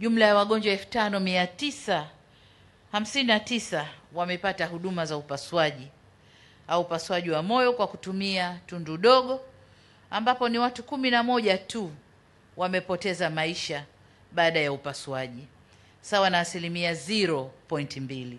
Jumla ya wagonjwa elfu tano mia tisa hamsini na tisa wamepata huduma za upasuaji au upasuaji wa moyo kwa kutumia tundu dogo, ambapo ni watu kumi na moja tu wamepoteza maisha baada ya upasuaji, sawa na asilimia 0.2.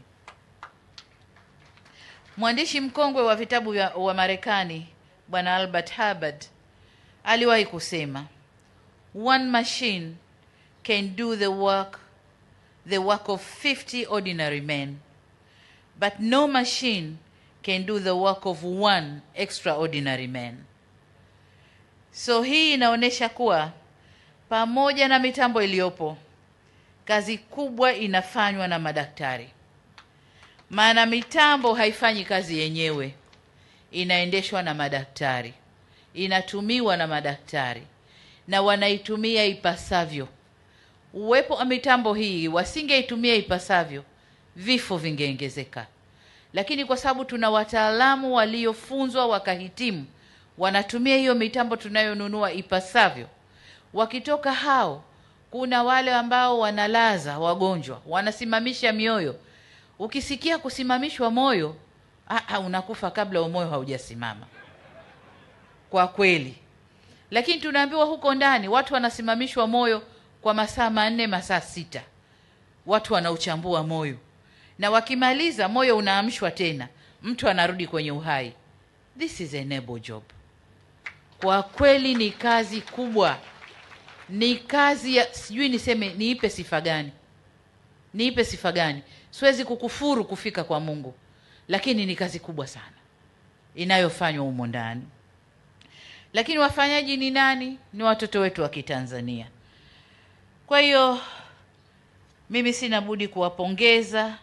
Mwandishi mkongwe wa vitabu vya wa Marekani Bwana Albert Hubbard aliwahi kusema, one machine can do the work the work of 50 ordinary men but no machine can do the work of one extraordinary man. So hii inaonyesha kuwa pamoja na mitambo iliyopo, kazi kubwa inafanywa na madaktari, maana mitambo haifanyi kazi yenyewe, inaendeshwa na madaktari, inatumiwa na madaktari na wanaitumia ipasavyo. Uwepo wa mitambo hii, wasingeitumia ipasavyo, vifo vingeongezeka, lakini kwa sababu tuna wataalamu waliofunzwa wakahitimu, wanatumia hiyo mitambo tunayonunua ipasavyo. Wakitoka hao, kuna wale ambao wanalaza wagonjwa, wanasimamisha mioyo. Ukisikia kusimamishwa moyo, ah, unakufa kabla moyo haujasimama kwa kweli. Lakini tunaambiwa huko ndani watu wanasimamishwa moyo kwa masaa manne, masaa sita, watu wanauchambua moyo na wakimaliza moyo unaamshwa tena, mtu anarudi kwenye uhai. This is a noble job. Kwa kweli ni kazi kubwa, ni kazi ya sijui niseme niipe sifa gani, niipe sifa gani? Siwezi kukufuru kufika kwa Mungu, lakini ni kazi kubwa sana inayofanywa humo ndani. Lakini wafanyaji ni nani? Ni watoto wetu wa Kitanzania. Kwa hiyo mimi sina budi kuwapongeza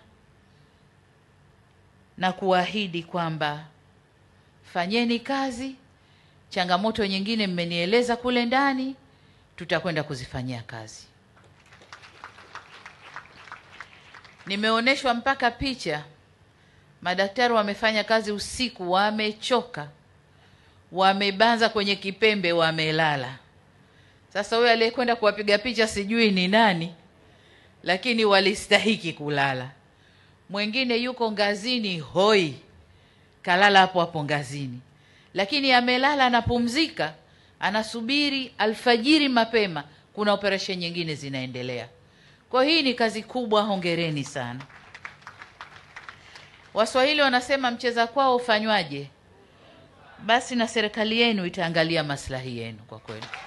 na kuahidi kwamba fanyeni kazi. Changamoto nyingine mmenieleza kule ndani, tutakwenda kuzifanyia kazi. Nimeonyeshwa mpaka picha, madaktari wamefanya kazi usiku, wamechoka, wamebanza kwenye kipembe, wamelala. Sasa huyo aliyekwenda kuwapiga picha sijui ni nani, lakini walistahiki kulala. Mwingine yuko ngazini hoi, kalala hapo hapo ngazini, lakini amelala, anapumzika, anasubiri alfajiri mapema, kuna operesheni nyingine zinaendelea. Kwa hii ni kazi kubwa, hongereni sana. Waswahili wanasema mcheza kwao ufanywaje? Basi na serikali yenu itaangalia maslahi yenu kwa kweli.